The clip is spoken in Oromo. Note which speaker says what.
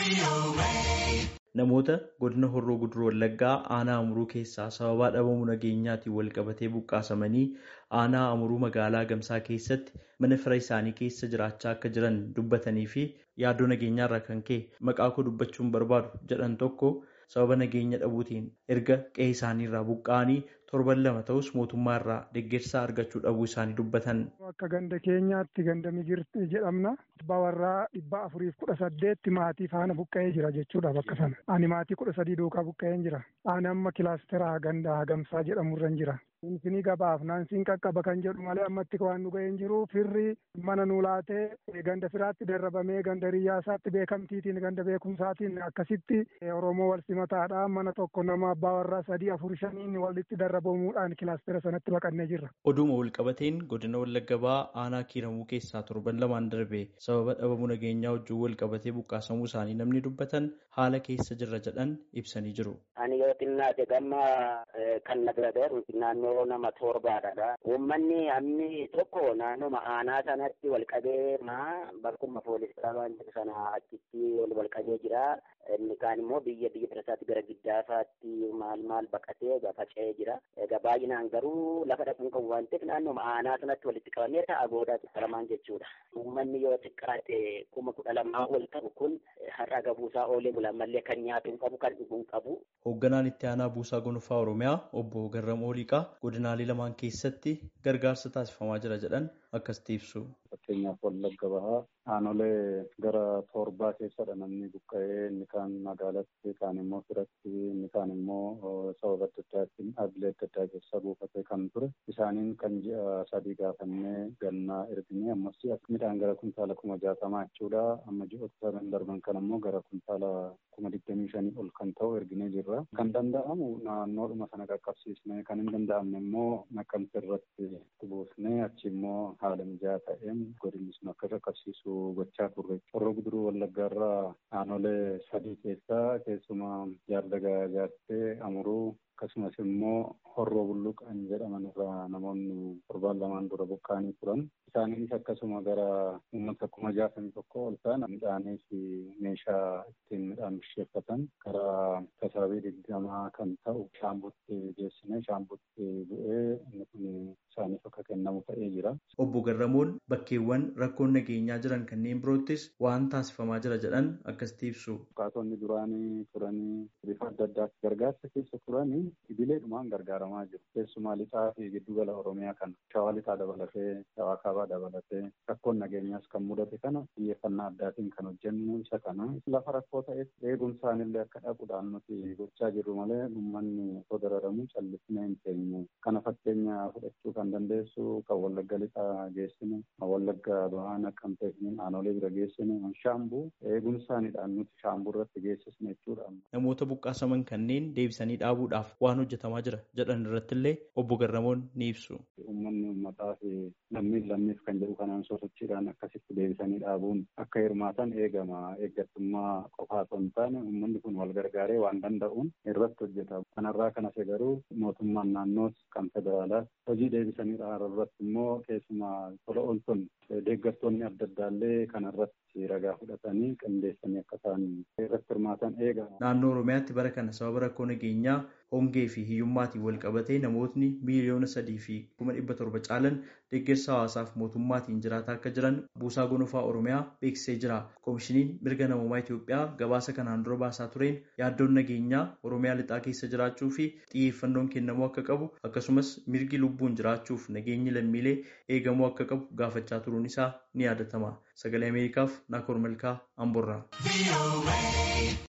Speaker 1: Namoota godina Horroo Guduruu Wallaggaa aanaa Amuruu keessaa sababaa dhabamuu nageenyaatiin wal qabatee buqqaasamanii aanaa Amuruu magaalaa Gamsaa keessatti mana fira isaanii keessa jiraachaa akka jiran dubbatanii fi yaaddoo nageenyaarraa kan ka'e maqaa koo dubbachuun barbaadu jedhan tokko sababa nageenya dhabuutiin erga qe'ee isaaniirraa buqqa'anii torban lama ta'us mootummaa irraa deeggarsa argachuu dhabuu isaanii dubbatan.
Speaker 2: Akka ganda keenyaatti ganda migirti jedhamna. Abbaa warraa dhibba afuriif kudha saddeetti maatii faana buqqa'ee jira jechuudha bakka sana. Ani maatii kudha sadii duukaa buqqa'een jira. Ani amma kilaasteraa ganda Gamsaa jedhamurran jira. Finfinii gabaaf naansiin qaqqaba kan jedhu malee ammatti waan nu ga'een jiru firri mana nu laatee ganda firaatti darrabamee ganda riyyaasaatti beekamtiitiin ganda beekumsaatiin akkasitti Oromoo wal simataadha mana tokko nama abbaa warraa sadii afur shaniin walitti darrabamuudhaan kilaastera sanatti baqannee jirra.
Speaker 1: Oduma walqabateen godina Wallagga Bahaa aanaa kiiramuu keessaa torban lamaan darbe sababa dhabamuu nageenyaa wajjin walqabatee buqqaasamuu isaanii namni dubbatan haala keessa jirra jedhan ibsanii jiru.
Speaker 3: Ani yoo xinnaate gamma kan nagadeeru naannoo nama torbaadha. Uummanni hammi tokko naannoma aanaa sanatti walqabee maa bakkuma poolisii waan jedhu sana achitti wal qabee jira. Inni kaan immoo biyya biyya birasaatti gara giddaafaatti maal maal baqatee faca'ee jira. Egaa baay'inaan garuu lafa dhaquun kan waan ta'eef naannoma aanaa sanatti walitti qabamee ta'a goodaa qaramaan jechuudha. Uummanni yoo xiqqaate kuma kudha lamaa ol qabu kun har'a gabuusaa oolee bulan mallee kan nyaatu hin qabu kan dhugu hin qabu.
Speaker 1: Hoogganaan itti aanaa buusaa gonfaa Oromiyaa obbo Garram Ooliqaa godinaalee lamaan keessatti gargaarsa taasifamaa jira jedhan akkasitti ibsu.
Speaker 4: Fakkeenyaaf Wallagga Bahaa aanolee gara torbaa keessadha namni buqqa'ee inni kaan magaalatti kaan immoo firatti inni kaan immoo sababa adda addaatiin dhaabbilee adda addaa keessa buufatee kan ture isaaniin kan ji'a sadii gaafannee gannaa erginee ammas midhaan gara kuntaala kuma jaatamaa jechuudha amma ji'oota sadan darban kan immoo gara kuntaala kuma digdamii shanii ol kan ta'u erginee jirra kan danda'amu naannoodhuma sana qaqqabsiisnee kan hin danda'amne immoo naqamte irratti buusnee achi immoo haala mijaa'aa ta'een godinni sun akka qaqqabsiisu gochaa turre. Horroo guduruu wallaggaarraa aanolee sadii keessaa keessumaa jaardagaa jaartee amuruu akkasumas immoo horroo bulluqan jedhaman irraa namoonni torbaan lamaan dura buqqaanii turan. Isaanis akkasuma gara uummata kuma jaatamii tokko ol ta'an midhaanii fi meeshaa ittiin midhaan bisheeffatan gara tasaabii digdamaa kan ta'u shaambutti geessine shaambutti bu'ee inni kun isaaniif akka kennamu ta'ee jira.
Speaker 1: Obbo Garramoon bakkeewwan rakkoon nageenyaa jiran kanneen biroottis waan taasifamaa jira jedhan akkasitti ibsu.
Speaker 4: Buqqaatonni duraanii turanii bifa adda addaatti gargaarsa keessa turanii idileedhumaan gargaaramaa jiru. Keessumaa lixaa fi giddugala Oromiyaa kana shawaa lixaa dabalatee shawaa kaabaa dabalatee rakkoon nageenyaas kan mudate kana xiyyeeffannaa addaatiin kan hojjennu isa kana lafa rakkoo ta'eef eeguun isaanillee akka dhaquudhaan nuti gochaa jirru malee uummanni osoo dararamu callisnee hin teenye. Kana fakkeenya fudhachuu kan dandeessu kan wallagga lixaa geessine kan wallagga bahaa naqqamtee fi aanolee bira geessine shaambuu eeguun isaaniidhaan nuti shaambuu irratti geessisne jechuudha.
Speaker 1: Namoota buqqaasaman kanneen deebisanii dhaabuudhaaf waan hojjetamaa jira jedhan irrattillee obbo Garramoon ni ibsu.
Speaker 4: Uummanni uummataa fi lammiin lammiif kan jedhu kanaan sosochiidhaan akkasitti deebisanii dhaabuun akka hirmaatan eegama. Eeggattummaa qofaa osoo hin taane uummanni kun wal gargaaree waan danda'uun irratti hojjeta. Kanarraa kan hafe garuu mootummaan naannoos kan federaalaas hojii deebisanii dhaabuu irratti immoo keessumaa tola ooltonni deeggartoonni adda addaallee kanarratti ragaa fudhatanii qindeessanii akka isaan irratti hirmaatan eegama.
Speaker 1: Naannoo Oromiyaatti bara kana sababa rakkoo nageenyaa hongee fi hiyyummaatiin wal qabatee namootni miiliyoona sadii fi kuma dhibba torba caalan deeggarsa hawaasaaf mootummaatiin jiraataa akka jiran buusaa gonfaa Oromiyaa beeksisee jira. Koomishiniin mirga namummaa Itoophiyaa gabaasa kanaan dura baasaa tureen yaaddoon nageenyaa Oromiyaa lixaa keessa jiraachuu fi xiyyeeffannoon kennamuu akka qabu akkasumas mirgi lubbuun jiraachuuf nageenyi lammiilee eegamuu akka qabu gaafachaa turuun isaa ni yaadatama. Sagalee Ameerikaaf Naakoor Malkaa Amborraa.